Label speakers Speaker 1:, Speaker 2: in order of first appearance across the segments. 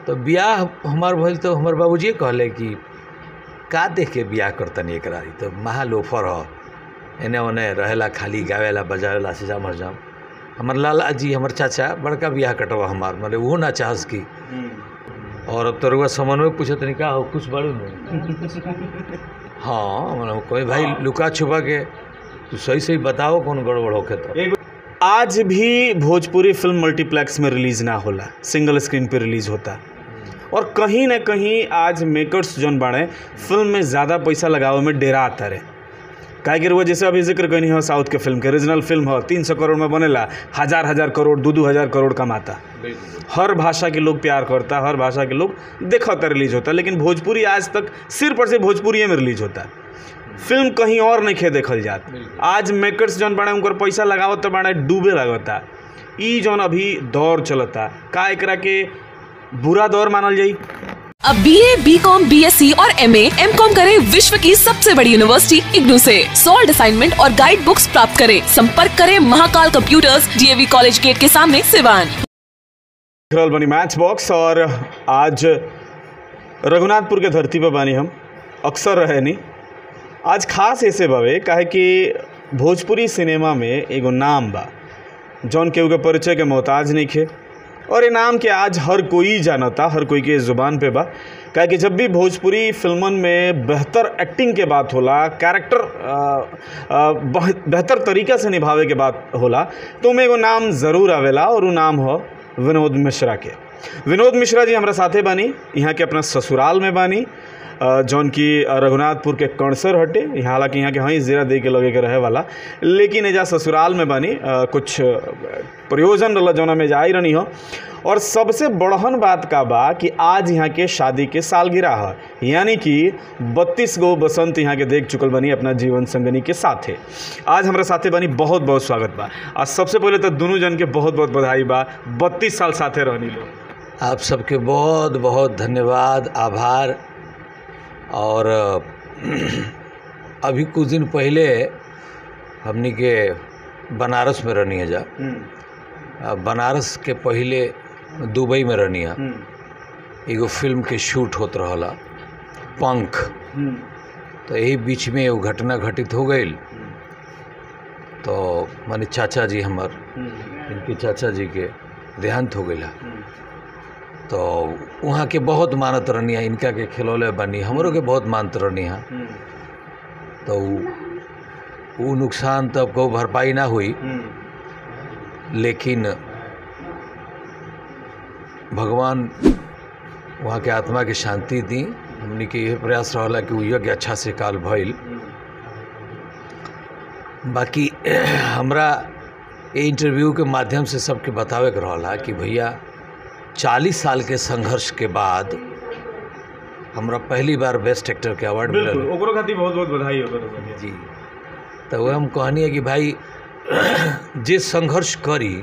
Speaker 1: तो बियाह हमार भइल तो हमर बाबूजी कहले कि का देख के बियाह करतनी एकरा ई तो महा लोफर ह एने ओने रहेला खाली गावेला बजावेला सिजाम हरजाम हमर लाला जी हमर चाचा बड़का बियाह कटवा हमार माने वो ना चाहस की और अब तो रुआ समन में पूछे तनी का हो कुछ बड़े में हाँ मतलब कोई भाई लुका छुपा के तू सही सही बताओ कौन गड़बड़ होके तो
Speaker 2: आज भी भोजपुरी फिल्म मल्टीप्लेक्स में रिलीज ना होला सिंगल स्क्रीन पे रिलीज होता और कहीं ना कहीं आज मेकर्स जौन बाड़े फिल्म में ज़्यादा पैसा लगावे में डेरा आता रहे काहे कि वो जैसे अभी जिक्र कनी हो साउथ के फिल्म के रीजनल फिल्म हो तीन सौ करोड़ में बनेला हजार हजार करोड़ दो दो हजार करोड़ कमाता हर भाषा के लोग प्यार करता हर भाषा के लोग देखता रिलीज होता लेकिन भोजपुरी आज तक सिर्फ और सिर्फ भोजपुरी में रिलीज होता फिल्म कहीं और नहीं खे देखल जात आज मेकर्स जौन बाड़े उनकर पैसा लगावत बाड़े डूबे लगता ई जौन अभी दौर चलता का एकरा के बुरा दौर मानल जाई
Speaker 3: अब B A B com B S C और एम एम कॉम करे विश्व की सबसे बड़ी यूनिवर्सिटी इग्नू से सॉल्ड असाइनमेंट और गाइड बुक्स प्राप्त करें संपर्क करें Mahakal computers DAV college gate के सामने सिवान
Speaker 2: देख रहल बनी मैच बॉक्स और आज रघुनाथपुर के धरती पर बानी हम अक्सर रहे नी आज खास ऐसे बावे काहे कि भोजपुरी सिनेमा में एगो नाम बा जौन केहू के परिचय के मोहताज नहीं खे और ये नाम के आज हर कोई जानता हर कोई के ज़ुबान पे बा काहे कि जब भी भोजपुरी फिल्मन में बेहतर एक्टिंग के बात होला कैरेक्टर अ, अ, बह- बेहतर तरीका से निभावे के बात होला तो उमें एगो नाम ज़रूर आवेला और वो नाम हो विनोद मिश्रा के विनोद मिश्रा जी हमारा साथे बानी यहाँ के अपना ससुराल में बानी अ, जौन की रघुनाथपुर के कणसर हटे यहाँ हालांकि यहाँ के हई जीरा दे के लगे के रहे वाला लेकिन एजा ससुराल में बानी अ, कुछ अ, प्रयोजन रहा जौना में जाई रहनी हो और सबसे बड़हन बात का बा कि आज यहाँ के शादी के सालगिरह है यानी कि बत्तीस गो बसंत यहाँ के देख चुकल बनी अपना जीवन संगनी के साथे आज हमारे साथे बनी बहुत बहुत स्वागत बा आज सबसे पहले तो दोनों जन के बहुत बहुत बधाई बा बत्तीस साल साथे रहनी लोग
Speaker 1: आप सबके बहुत बहुत धन्यवाद आभार और अभी कुछ दिन पहले हमनी के बनारस में रहनी है जा आ, बनारस के पहले दुबई में रहनी है एगो फिल्म के शूट होत रहला पंख तो यही बीच में एगो घटना घटित हो गई तो माने चाचा जी हमर इनके चाचा जी के देहांत हो गई तो वहाँ के बहुत मानत रहनी है इनका के खिलौले बनी हमरों के बहुत मानत रहनी है तो उ- उ नुकसान तब को भरपाई ना हुई लेकिन भगवान वहाँ के आत्मा के शांति दी हमनी के यह प्रयास रहला कि उ यज्ञ अच्छा से काल भइल बाकी हमरा ये इंटरव्यू के माध्यम से सबके बतावे के रहला कि भैया चालीस साल के संघर्ष के बाद हमरा पहली बार बेस्ट एक्टर के अवार्ड मिलल
Speaker 2: बिल्कुल ओकरो खातिर बहुत बहुत बधाई हो
Speaker 1: जी तो वह हम कहनी है कि भाई जे संघर्ष करी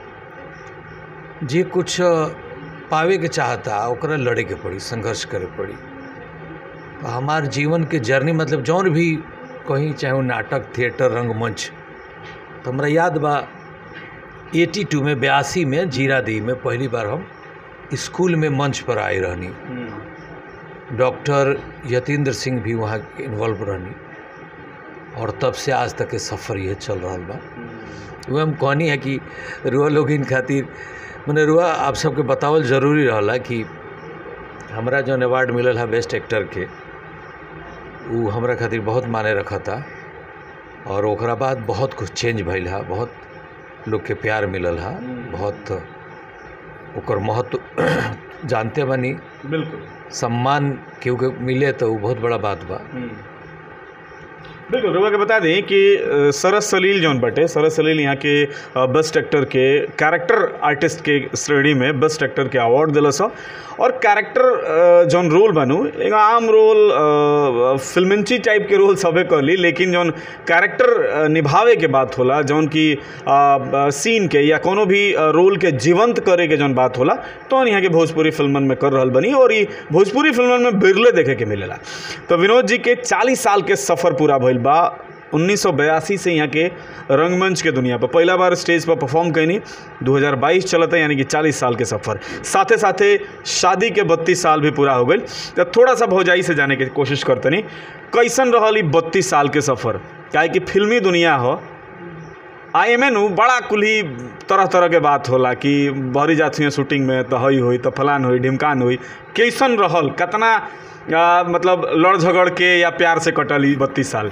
Speaker 1: जे कुछ पावे के चाहता ओकरा लड़े के पड़ी संघर्ष करे पड़ी तो हमार जीवन के जर्नी मतलब जौन भी कहीं चाहे वो नाटक थिएटर रंगमंच तो हमरा याद बा एटी टू में बयासी में जीरा दी में पहली बार हम स्कूल में मंच पर आए रहनी डॉक्टर यतीन्द्र सिंह भी वहाँ इन्वॉल्व रहनी और तब से आज तक के सफ़र ये चल रहा बा वो हम कहनी है कि रुआ लोग इन खातिर मैंने रुआ आप सबके बतावल जरूरी रहला कि हमरा जौन अवार्ड मिलल है बेस्ट एक्टर के उ हमरा खातिर बहुत माने रखता और ओकरा बाद बहुत कुछ चेंज भइल है बहुत लोग के प्यार मिलल है बहुत ओकर महत्व जानते बनी
Speaker 2: बिल्कुल
Speaker 1: सम्मान केहू के मिले तो उ बहुत बड़ा बात बा
Speaker 2: बिल्कुल रुआ के बता दें कि अ, सरस सलील जौन बटे सरस सलील यहाँ के अ, बेस्ट एक्टर के कैरेक्टर आर्टिस्ट के श्रेणी में बेस्ट एक्टर के अवार्ड दिलस ह और कैरेक्टर अ, जौन रोल बनू एगो आम रोल अ, फिल्मिंची टाइप के रोल सबे कहली लेकिन जौन कैरेक्टर अ, निभावे के बात होला जौन की सीन के या कोनो भी अ, रोल के जीवंत करे के जौन बात होला तो यहाँ के भोजपुरी फिल्मन में कर रहल बनी और ई भोजपुरी फिल्मन में बिरले देखे के मिलेला तो विनोद जी के 40 साल के सफ़र पूरा भइल बा 1982 से यहाँ के रंगमंच के दुनिया पर पहला बार स्टेज पर परफॉर्म कैनी 2022 चलता यानी कि 40 साल के सफ़र साथे साथे शादी के 32 साल भी पूरा हो गई तो थोड़ा सा भौजाई से जाने की कोशिश करतनी कैसन रहल ई बत्तीस साल के सफ़र काहे कि फिल्मी दुनिया हो आई एम नु बड़ा कुल्ही तरह तरह के बात होला कि बहरी जाती हैं शूटिंग में तो हई हुई तो फलान हुई ढिमकान हुई कैसन रहल कितना आ, मतलब लड़ झगड़ के या प्यार से कटल ई बत्तीस साल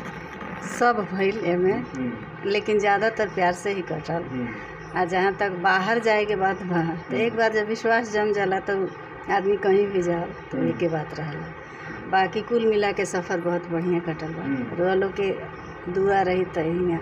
Speaker 4: सब भइल एमे लेकिन ज़्यादातर प्यार से ही कटल आ जहाँ तक बाहर जाए के बात बा तो एक बार जब विश्वास जम जाला तो आदमी कहीं भी जाओ तो एके बात रहला बाकी कुल मिला के सफ़र बहुत बढ़िया कटल बा रोआ लोग के दुआ रही तो हियाँ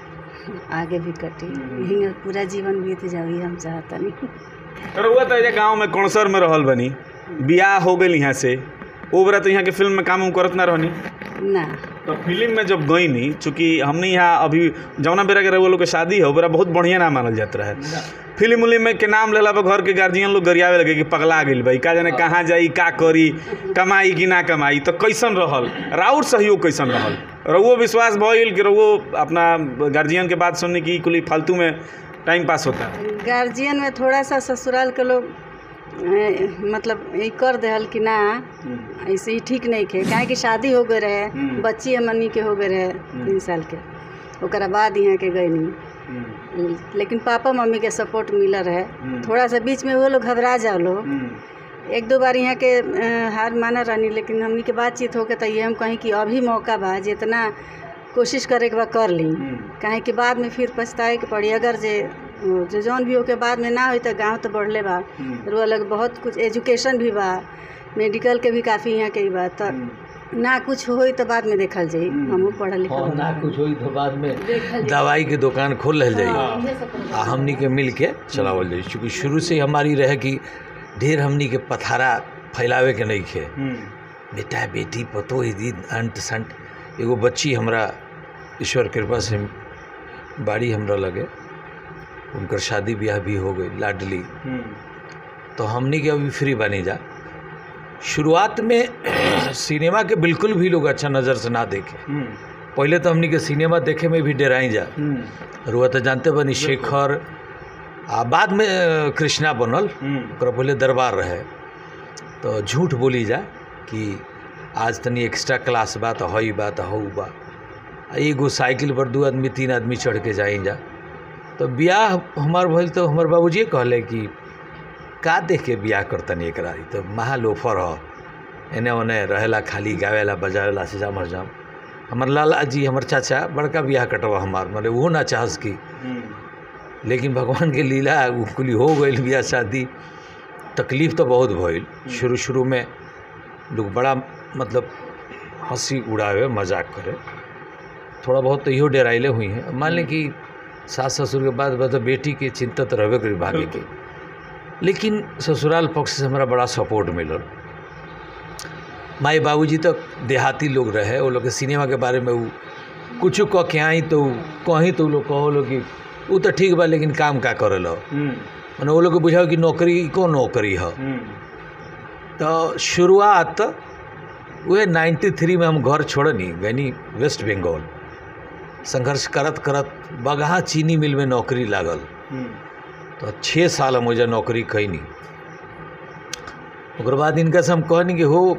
Speaker 4: आगे भी कटी हियाँ पूरा जीवन बीत जाओ ये हम चाहतनी
Speaker 2: रउआ तो एजा गाँव में कौनसर में रहल बनी बियाह हो गई यहाँ से ओ बरा तो यहाँ के फिल्म में काम उम करत ना रहनी
Speaker 4: ना
Speaker 2: तो फिल्म में जब गई नी चूँकि हमने यहाँ अभी जौना बेरा के रउआ लोग के शादी हो बरा बहुत बढ़िया ना मानल जात रहे फिल्म उलिम में के नाम लेला पर घर के गार्जियन लोग गरियावे लगे कि पगला गेल भाई का जाने कहाँ जाई का करी कमाई कि ना कमाई तो कैसन रहल राउर सहयोग कैसन रहल रउओ विश्वास भइल कि रउओ अपना गार्जियन के बात सुनने की कुली फालतू में टाइम पास होता
Speaker 4: गार्जियन में थोड़ा सा ससुराल के लोग ए, मतलब ये कर देहल कि ना ऐसे ही ठीक नहीं खे काहे कि शादी हो गए रहे
Speaker 2: हम्म।
Speaker 4: बच्ची हमनी के हो गए रहे तीन साल के ओकरा बाद यहाँ के गए नहीं लेकिन पापा मम्मी के सपोर्ट मिला रहे
Speaker 2: हम्म।
Speaker 4: थोड़ा सा बीच में वो लोग घबरा जाओ लोग एक दो बार यहाँ के अ, हार माना रहनी लेकिन हमनी के बातचीत होके तो ये हम कहीं कि अभी मौका बा जितना कोशिश करे के बा कर ली काहे कि बाद में फिर पछताए के पड़ी अगर जे जो जौन भी होके बाद में ना होई तो गाँव तो बढ़ले बा रुआ लग बहुत कुछ एजुकेशन भी बा मेडिकल के भी काफ़ी यहाँ के ही बा तो ना कुछ होई तो बाद में देखल जाई हमहू पढ़ल
Speaker 1: हाँ
Speaker 4: लिखल
Speaker 1: ना कुछ होई तो बाद में दवाई के दुकान खोल रह जाई आ हमनी के मिल के चलावल जाई चूँकि शुरू से ही हमारी रहे कि ढेर हमनी के पथारा फैलावे के नहीं खे बेटा बेटी पतो ही दी अंट संट एगो बच्ची हमरा ईश्वर कृपा से बाड़ी हमरा लगे उनकर शादी ब्याह भी हो गई लाडली तो हमनी के अभी फ्री बनी जा शुरुआत में सिनेमा के बिल्कुल भी लोग अच्छा नज़र से ना देखे पहले तो हमनी के सिनेमा देखे में भी डराई जा रुआ तो जानते बनी शेखर आ बाद में अ, कृष्णा बनल ओकरा पहले दरबार रहे तो झूठ बोली जा कि आज तनी एक्स्ट्रा क्लास बा तो हई बा तो हऊ बा आ एगो साइकिल पर दू आदमी तीन आदमी चढ़ के जाई जा तो ब्याह हमार भइल तो हमार बाबूजी कहले कि का देख के ब्याह करतनी एकरा ई तो महा लोफर ह एने ओने रहेला खाली गावेला बजावेला से जाम जाम हमर लाला जी हमर चाचा बड़का ब्याह कटवा हमार मतलब वो ना चाहस की लेकिन भगवान के लीला उ कुली हो गई बियाह शादी तकलीफ तो बहुत भइल शुरू शुरू में लोग बड़ा मतलब हंसी उड़ावे मजाक करे थोड़ा बहुत तो इहो डराइले हुई हैं मान लें कि सास ससुर के बाद बाद बेटी के चिंता तो रहबे करी भागे के लेकिन ससुराल पक्ष से हमरा बड़ा सपोर्ट मिलल माई बाबूजी तो देहाती लोग रहे वो लोग के सिनेमा के बारे में उ कुछ कह के आई तो उ कहीं तो उ लोग कहो लोग कि उ तो ठीक बा लेकिन काम का करे लो मैंने वो लोग के बुझाओ कि नौकरी को नौकरी है तो शुरुआत वह 93 में हम घर छोड़नी गनी वेस्ट बंगाल संघर्ष करत करत बगहा चीनी मिल में नौकरी लागल तो छः साल हम ओजा नौकरी कैनी ओकर बाद इनका से हम कहनी कि हो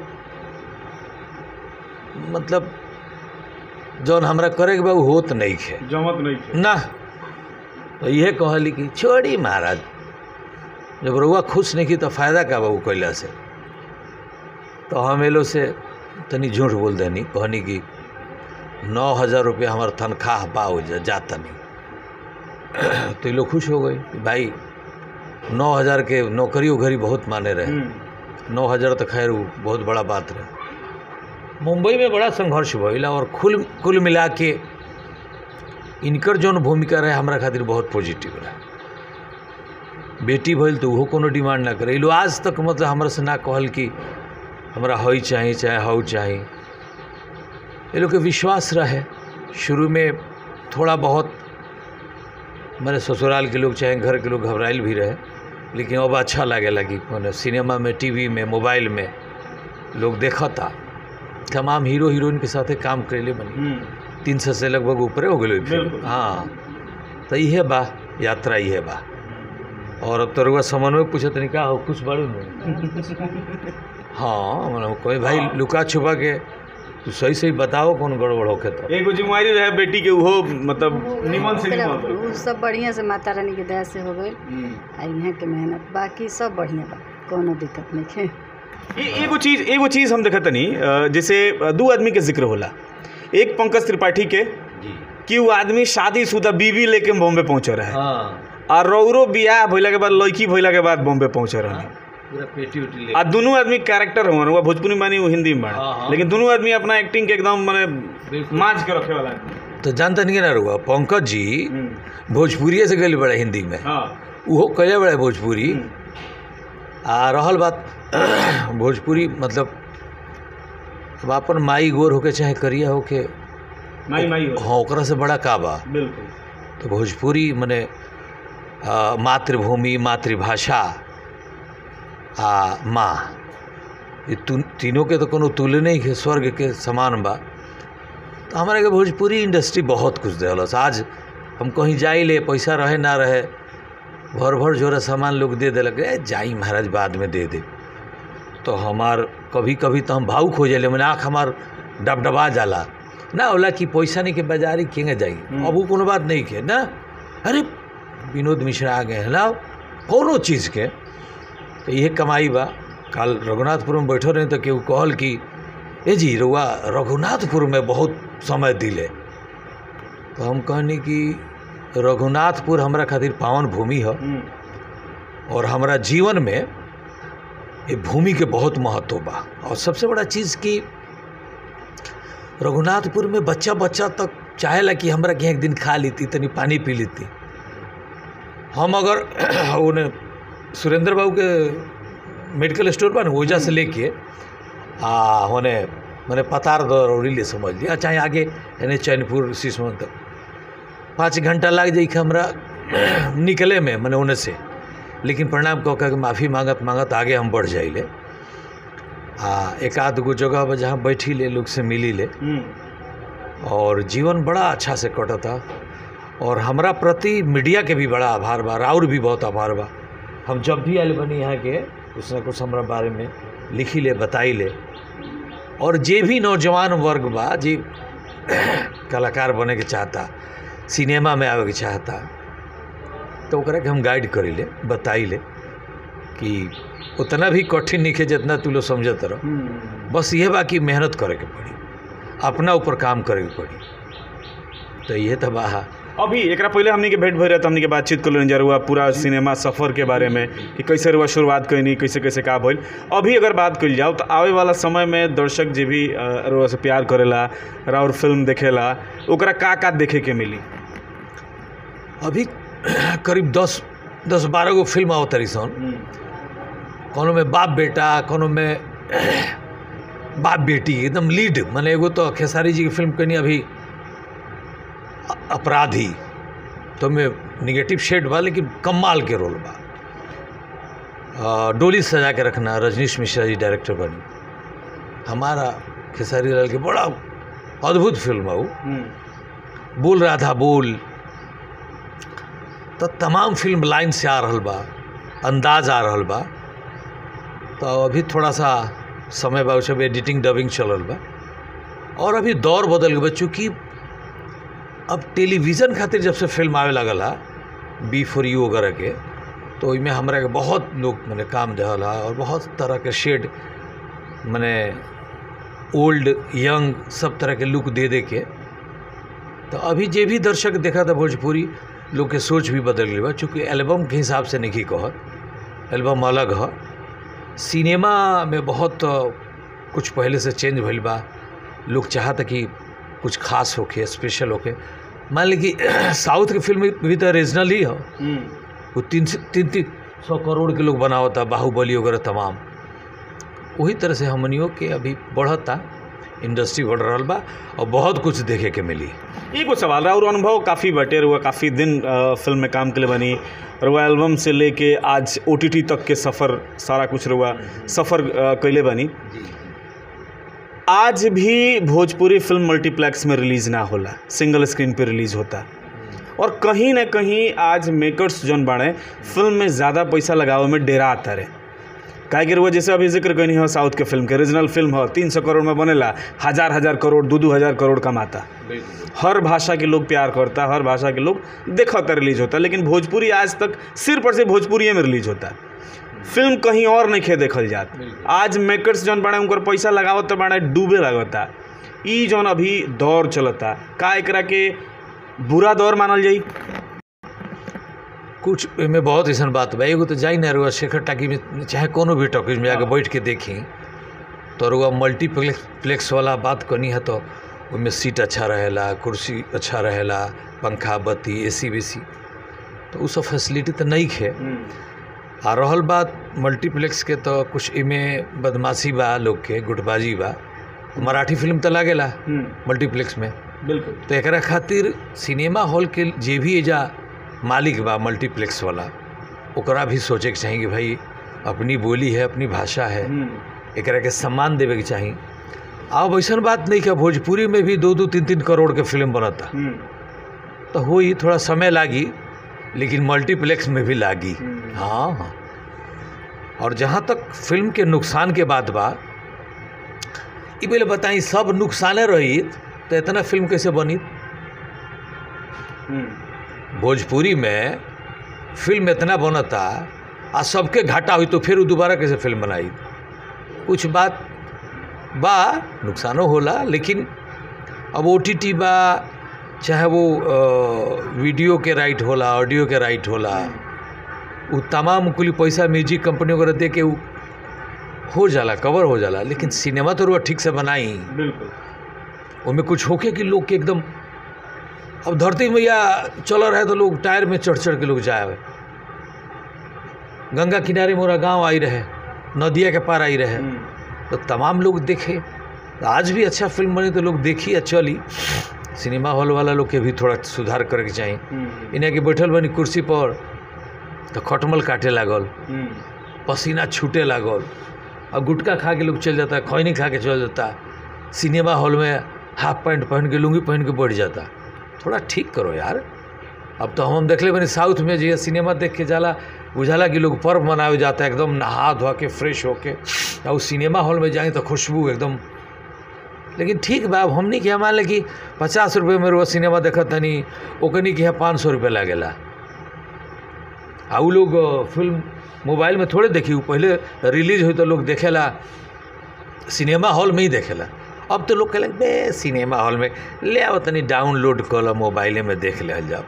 Speaker 1: मतलब जौन हमरा करे के बा उ होत नहीं खे
Speaker 2: जमत नहीं थे
Speaker 1: ना तो इहे कहली कि छोड़ी महाराज जब रउआ खुश नहीं की तो फायदा का बा उ कैला से तो हम एलो से तनी झूठ बोल देनी कहनी कि नौ हज़ार रुपया हमार तनख्वाह बा हो जा जा तनी तो ये लोग खुश हो गए कि भाई नौ हज़ार के नौकरी उघरी बहुत माने रहे नौ हज़ार तो खैर उ बहुत बड़ा बात रहे मुंबई में बड़ा संघर्ष भइल और कुल कुल मिला के इनकर जौन भूमिका रहे हमरा खातिर बहुत पॉजिटिव रहे बेटी भइल तो उहो कोनो डिमांड ना करे ई लोग आज तक मतलब हमरा से ना कहल कि हमरा हई चाही चाहे हऊ चाही ये लोग के विश्वास रहे शुरू में थोड़ा बहुत मेरे ससुराल के लोग चाहे घर के लोग घबराइल भी रहे लेकिन अब अच्छा लगे लगी मैंने सिनेमा में टीवी में मोबाइल में लोग देखता तमाम हीरो हीरोइन के साथे काम कैले बनी तीन सौ से लगभग ऊपरे हो गई फिल्म
Speaker 2: बिल्कुल।
Speaker 1: हाँ तो इहे बा यात्रा इहे बा और अब तो रुआ समन्वय पूछत नहीं का हो कुछ बड़ू नहीं हाँ मतलब कोई भाई लुका छुपा के तू सही सही बताओ कौन गड़बड़ होके तो
Speaker 2: एगो जिम्मेवारी रहे बेटी के उहो मतलब निमन से निमन
Speaker 4: ओकरा-
Speaker 2: होई।
Speaker 4: उ सब बढ़िया से माता रानी के दया से हो गई
Speaker 2: हम्म।
Speaker 4: आ यहाँ के मेहनत बाकी सब बढ़िया बा कोनो दिक्कत नहीं है
Speaker 2: ए- एगो चीज एगो चीज हम देखत तनी अ, जैसे अ, दू आदमी के जिक्र होला एक पंकज त्रिपाठी के
Speaker 1: जी
Speaker 2: कि वो आदमी शादीशुदा बीवी लेके बॉम्बे पहुंचे रहे
Speaker 1: हाँ
Speaker 2: और रौरो बियाह भइला के बाद लड़की भइला के बाद बॉम्बे पहुंचे रहे
Speaker 1: पूरा पेटी उटी ले
Speaker 2: आ दोनों आदमी कैरेक्टर हुआ वो भोजपुरी मानी वो हिंदी में
Speaker 1: हाँ,
Speaker 2: बाड़े
Speaker 1: हाँ।
Speaker 2: लेकिन दोनों आदमी अपना एक्टिंग के एकदम माने
Speaker 1: बिल्कुल।
Speaker 2: मांझ के रखे वाला आदमी।
Speaker 1: तो जानता नहीं ना रुआ पंकज जी
Speaker 2: हम्म।
Speaker 1: भोजपुरिये से गए बड़े हिंदी में
Speaker 2: हाँ
Speaker 1: उहो कहे बड़े भोजपुरी
Speaker 2: हम्म।
Speaker 1: आ रहल बात भोजपुरी मतलब अब अपन माई गोर होके चाहे करिया होके
Speaker 2: माई माई हो
Speaker 1: हाँ ओकरा से बड़ा का बा
Speaker 2: बिल्कुल
Speaker 1: तो भोजपुरी मने आ, मातृभूमि मातृभाषा आ माँ ये तु- तीनों के तो कोनो तुलने ही है स्वर्ग के समान बा तो हमारे के भोजपुरी इंडस्ट्री बहुत कुछ देहलस आज हम कहीं जाई ले पैसा रहे ना रहे भर भर जोरा सामान लोग दे देलक ए जाई महाराज बाद में दे दे तो हमार कभी कभी तो हम भावुक हो जाले मैंने आँख हमार डबडबा जाला ना होला कि पैसा नहीं के बाजारी केंगे जाई अब वो कोनो बात नहीं के ना अरे विनोद मिश्रा आ गए हैं ना कोनो चीज़ के तो ये कमाई बा कल रघुनाथपुर में बैठो रहे तो केहू कहल कि ए जी रुआ रघुनाथपुर में बहुत समय दिले तो हम कहनी कि रघुनाथपुर हमरा खातिर पावन भूमि है
Speaker 2: हम्म।
Speaker 1: और हमारा जीवन में ये भूमि के बहुत महत्व बा और सबसे बड़ा चीज़ कि रघुनाथपुर में बच्चा बच्चा तक चाहेला कि हमरा के एक दिन खा लेती तनी पानी पी लेती हम अगर उन्हें सुरेंद्र बाबू के मेडिकल स्टोर पर ओजा से लेके आ होने मैंने पतार दौड़ी ले समझ लिया चाहे आगे यानी चैनपुर सिसवन तक पाँच घंटा लग जाई कि हमरा निकले में मैंने उन्हें से लेकिन प्रणाम कह के माफ़ी मांगत मांगत आगे हम बढ़ जाइले आ एक आध गो जगह पर जहाँ बैठी ले लोग से मिली ले
Speaker 2: हम्म।
Speaker 1: और जीवन बड़ा अच्छा से कटता और हमरा प्रति मीडिया के भी बड़ा आभार बा राउर भी बहुत आभार बा हम जब भी आयल बनी यहाँ के कुछ ना कुछ हमरा बारे में लिखी ले बताई ले और जे भी नौजवान वर्ग बा जे कलाकार बने के चाहता सिनेमा में आवे के चाहता तो ओकरा के हम गाइड करी ले बताई ले कि उतना भी कठिन नहीं है जितना तू लोग समझत रह
Speaker 2: हम्म।
Speaker 1: बस ये बा कि मेहनत करे के पड़ी अपना ऊपर काम करे के पड़ी तो ये तो बा
Speaker 2: अभी एकरा पहले हमनी के भेंट भइल रहे तो हमनी के बातचीत कर लेन हुआ पूरा सिनेमा सफ़र के बारे में कि कैसे रुआ शुरुआत कैनी कैसे कैसे का भइल अभी अगर बात कइल जाओ तो आवे वाला समय में दर्शक जे भी अ, रुआ से प्यार करेला और फिल्म देखेला ओकरा का का देखे के मिली
Speaker 1: अभी करीब दस दस बारह गो फिल्म आओ तरी सन कोनो में बाप बेटा कोनो में बाप बेटी एकदम लीड मैंने एगो तो खेसारी जी की फिल्म कनी अभी अ- अपराधी तो में निगेटिव शेड बा लेकिन कमाल के रोल बा अ, डोली सजा के रखना रजनीश मिश्रा जी डायरेक्टर बनी हमारा खेसारी लाल के बड़ा अद्भुत फिल्म है वो बोल रहा था बोल तो तमाम फिल्म लाइन से आ रहल बा अंदाज आ रहल बा तो अभी थोड़ा सा समय बा सब एडिटिंग डबिंग चलल बा और अभी दौर बदल गया बा चूँकि अब टेलीविज़न खातिर जब से फिल्म आवे लगल हा बी फॉर यू वगैरह के तो ओहिमे हमरा के बहुत लोग मैंने काम दिहल हा और बहुत तरह के शेड मैंने ओल्ड यंग सब तरह के लुक दे दे के तो अभी जे भी दर्शक देखा था भोजपुरी लोग के सोच भी बदल गई बा चूँकि एल्बम के हिसाब से नहीं कहत एल्बम अलग है सिनेमा में बहुत अ, कुछ पहले से चेंज भइल बा लोग चाहता कि कुछ खास होके स्पेशल होके मान ली कि साउथ की फिल्म भी तो रीजनल ही हो वो तीन से तीन तीन सौ करोड़ के लोग बनावता बाहुबली वगैरह तमाम वही तरह से हमनियों के अभी बढ़ता इंडस्ट्री बढ़ रहा बा और बहुत कुछ देखे के मिली
Speaker 2: एगो सवाल रहा और अनुभव काफ़ी बटे रुआ काफ़ी दिन अ, फिल्म में काम के लिए बनी रुआ एल्बम से लेके आज ओ तक के सफ़र सारा कुछ रुआ सफ़र अ, कैले बनी आज भी भोजपुरी फिल्म मल्टीप्लेक्स में रिलीज ना होला सिंगल स्क्रीन पे रिलीज होता और कहीं ना कहीं आज मेकर्स जौन बाड़े फिल्म में ज़्यादा पैसा लगावे में डेरा आता रहे काहे कि वो जैसे अभी जिक्र कनी हो साउथ के फिल्म के रीजनल फिल्म हो तीन सौ करोड़ में बनेला हजार हजार करोड़ दो दो हजार करोड़ कमाता हर भाषा के लोग प्यार करता हर भाषा के लोग देखता रिलीज होता लेकिन भोजपुरी आज तक सिर्फ और सिर्फ भोजपुरी में रिलीज होता फिल्म कहीं और नहीं खे देखल जात आज मेकर्स जौन बाड़े उनकर पैसा लगावत तो बाड़े डूबे लगता ई जौन अभी दौर चलता का एकरा के बुरा दौर मानल जाई
Speaker 1: कुछ एमे बहुत ऐसन बात बा एगो तो जाई ना रुआ शेखर टाकी में चाहे कोनो भी टॉकीज में आके बैठ के देखी तो रुआ मल्टीप्लेक्स प्लेक्स वाला बात करनी है तो उसमें सीट अच्छा रहेला कुर्सी अच्छा रहेला पंखा बत्ती ए सी सी तो उ सब फैसिलिटी तो नहीं खे आ रहल बात मल्टीप्लेक्स के तो कुछ इमे बदमाशी बा लोग के गुटबाजी बा मराठी फिल्म तो लागेला मल्टीप्लेक्स में
Speaker 2: बिल्कुल
Speaker 1: तो एकरा खातिर सिनेमा हॉल के जे भी एजा मालिक बा मल्टीप्लेक्स वाला ओकरा भी सोचे के चाही कि भाई अपनी बोली है अपनी भाषा है एकरा के सम्मान देवे के चाही अब ऐसन बात नहीं कि भोजपुरी में भी दो दो तीन तीन करोड़ के फिल्म बनता तो हो ही थोड़ा समय लागी लेकिन मल्टीप्लेक्स में भी लागी हाँ हाँ और जहाँ तक फिल्म के नुकसान के बात बा ई पहले बताई सब नुकसाने रही तो इतना फिल्म कैसे बनी भोजपुरी में फिल्म इतना बनता आ सबके घाटा हुई तो फिर वो दोबारा कैसे फिल्म बनाई कुछ बात बा नुकसानो होला लेकिन अब ओ टी टी बा चाहे वो अ, वीडियो के राइट होला ऑडियो के राइट होला वो तमाम कुल पैसा म्यूजिक कंपनी वगैरह दे के उ हो जाला कवर हो जाला लेकिन सिनेमा तो रुआ ठीक से बनाई
Speaker 2: बिल्कुल
Speaker 1: उनमें कुछ होके कि लोग के एकदम अब धरती मैया चल रहे तो लोग टायर में चढ़ चढ़ के लोग जाए गंगा किनारे मोरा गांव आई रहे नदिया के पार आई रहे तो तमाम लोग देखे आज भी अच्छा फिल्म बनी तो लोग देखी या चली सिनेमा हॉल वाला लोग के भी थोड़ा सुधार करे के चाहिए इन्हें कि बैठल बनी कुर्सी पर तो खटमल काटे लागल पसीना छूटे लागल और गुटखा खा के लोग चल जाता खैनी खा के चल जाता सिनेमा हॉल में हाफ पैंट पहन के लुंगी पहन के बैठ जाता थोड़ा ठीक करो यार अब तो हम देखले बनी साउथ में जो सिनेमा देख के जाला बुझाला कि लोग पर्व मनावे जाता है एकदम नहा धोआ के फ्रेश होके और उस सिनेमा हॉल में जाए तो खुशबू एकदम लेकिन ठीक बा अब हमनी के यहाँ मान ले कि पचास रुपये में रोज सिनेमा देखत तनी ओकनी के यहाँ पाँच सौ रुपये लागेला आ उ लोग अ, फिल्म मोबाइल में थोड़े देखी उ पहले रिलीज हुई तो लोग देखेला सिनेमा हॉल में ही देखेला अब तो लोग कहलक बे सिनेमा हॉल में ले आओ तनी डाउनलोड कर लो मोबाइले में देख ले जाओ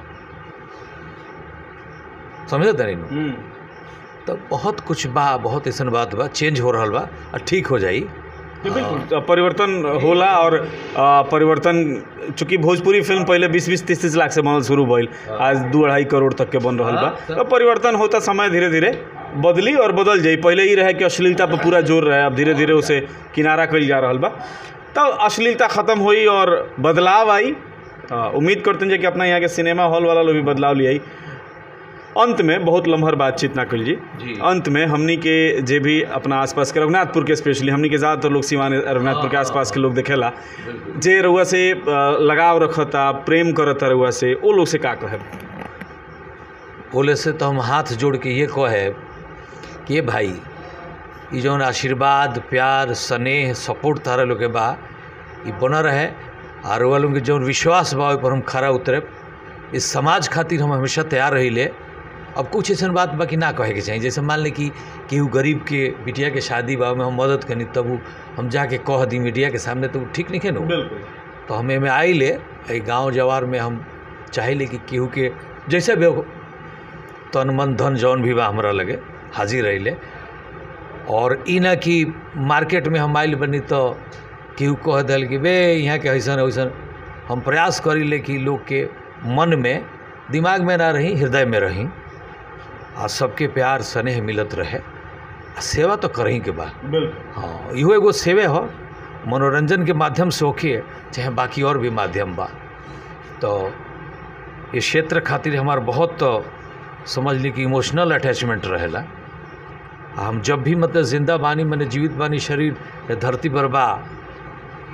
Speaker 1: समझ तनी नु तो बहुत कुछ बा बहुत ऐसा बात बा चेंज हो रहा बा और ठीक हो जाई
Speaker 2: बिल्कुल परिवर्तन होला और आ, परिवर्तन चूंकि भोजपुरी फिल्म पहले बीस बीस तीस तीस लाख से बनल शुरू भइल आज दू अढ़ाई करोड़ तक के बन रहल बा
Speaker 1: हाँ,
Speaker 2: तो परिवर्तन होता समय धीरे धीरे बदली और बदल जाई पहले ही रहे कि अश्लीलता पर पूरा जोर रहे अब धीरे धीरे उसे किनारा कइल जा रहल बा तो अश्लीलता खत्म हुई और बदलाव आई आ, उम्मीद करते हैं कि अपना यहाँ के सिनेमा हॉल वाला लोग भी बदलाव ले आई अंत में बहुत लम्हर बातचीत ना कल जी
Speaker 1: जी।
Speaker 2: अंत में हमनी के जे भी अपना आसपास के रघुनाथपुर के स्पेशली हमनी के ज़्यादातर लोग सिवान रघुनाथपुर के आसपास के लोग देखेला जे रउआ से अ, लगाव रखता प्रेम करता रउआ से वो लोग से का कहे
Speaker 1: बोले से तो हम हाथ जोड़ के ये कहे कि ये भाई ये जौन आशीर्वाद प्यार स्नेह सपोर्ट तारा लोग के बा ये बना रहे और वो लोग के जौन विश्वास बा ओहि पर हम खरा उतरे इस समाज खातिर हम हमेशा तैयार रही ले अब कुछ ऐसा बात बा कि ना कहे के चाहिए जैसे मान ले कि केहू गरीब के बिटिया के शादी बा में हम मदद करी तब उ हम जाके कह दी मीडिया के सामने तो उ ठीक नहीं है ना
Speaker 2: बिल्कुल
Speaker 1: तो हमें में आई ले ए गांव जवार में हम चाहे कि केहू के जैसे भी हो, तन मन धन जौन भी बा हमरा लगे हाजिर रही ले और ई ना कि मार्केट में हम आइल बनी तो केहू कह दिल कि बे यहाँ के ऐसन वैसन हम प्रयास करी ले कि लोग के मन में दिमाग में ना रही हृदय में रही आ सबके प्यार स्नेह मिलत रहे आ सेवा तो करही के बा
Speaker 2: बिल्कुल
Speaker 1: हाँ इहो एगो सेवे हो मनोरंजन के माध्यम से होके चाहे बाकी और भी माध्यम बा तो ये क्षेत्र खातिर हमार बहुत तो समझ ली कि इमोशनल अटैचमेंट रहेला आ हम जब भी मतलब जिंदा बानी मैंने जीवित बानी शरीर ये धरती पर बा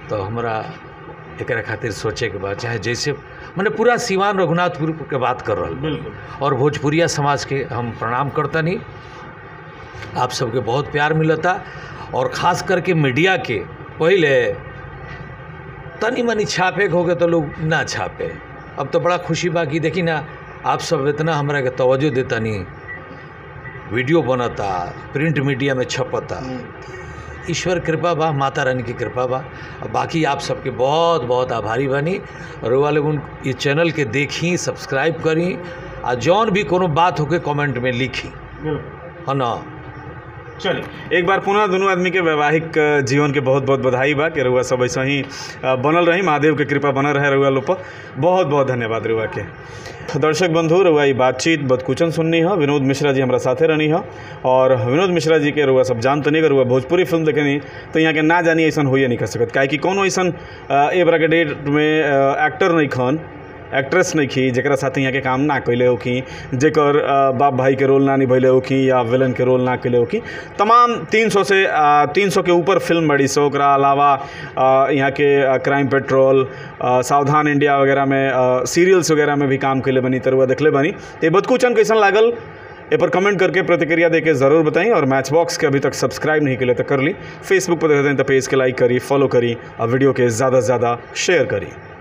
Speaker 1: तो हमरा एकरा खातिर सोचे के बाद चाहे जैसे मैंने पूरा सिवान रघुनाथपुर के बात कर रहा
Speaker 2: बिल्कुल
Speaker 1: और भोजपुरिया समाज के हम प्रणाम करता नहीं आप सबके बहुत प्यार मिलता और ख़ास करके मीडिया के पहले तनी मनी छापे के हो गए तो लोग ना छापे अब तो बड़ा खुशी बा कि देखी ना आप सब इतना हमरा के तवज्जो देता नहीं वीडियो बनता प्रिंट मीडिया में छपता ईश्वर कृपा बा माता रानी की कृपा बा और बाकी आप सबके बहुत बहुत आभारी बनी और वो वाले उन ये चैनल के देखी सब्सक्राइब करी आ जौन भी कोनो बात होके कमेंट में लिखी है ना
Speaker 2: चलिए एक बार पुनः दोनों आदमी के वैवाहिक अ, जीवन के बहुत बहुत बधाई बा कि रउआ सब ऐसा ही अ, बनल रही महादेव के कृपा बनल रहे रउआ लोग पर बहुत बहुत धन्यवाद रउआ के दर्शक बंधु रउआ ई बातचीत बदकुचन सुननी है विनोद मिश्रा जी हमारा साथे रहनी है और विनोद मिश्रा जी के रउआ सब जानते नहीं रउआ भोजपुरी फिल्म देखनी तो यहाँ के ना जानी ऐसा होइए नहीं कर सकत काहे कि कोनो ऐसा ए बरा के डेट में अ, एक्टर नहीं खन एक्ट्रेस नहीं खी जरा साथ यहाँ के काम ना कैले होखी जेकर अ, बाप भाई के रोल ना निभैले होखी या विलन के रोल ना कैले होखी तमाम 300 से अ, 300 के ऊपर फिल्म बड़ी सो ओकरा अलावा अ, यहाँ के अ, क्राइम पेट्रोल अ, सावधान इंडिया वगैरह में अ, सीरियल्स वगैरह में भी काम कैले बनी तरुआ देखले बनी ये बदकुचन कैसन लागल ए पर कमेंट करके प्रतिक्रिया देके ज़रूर बताएं और मैच बॉक्स के अभी तक सब्सक्राइब नहीं किए तो कर ली फेसबुक पर देखते हैं तो पेज के लाइक करी फॉलो करी और वीडियो के ज़्यादा से ज़्यादा शेयर करी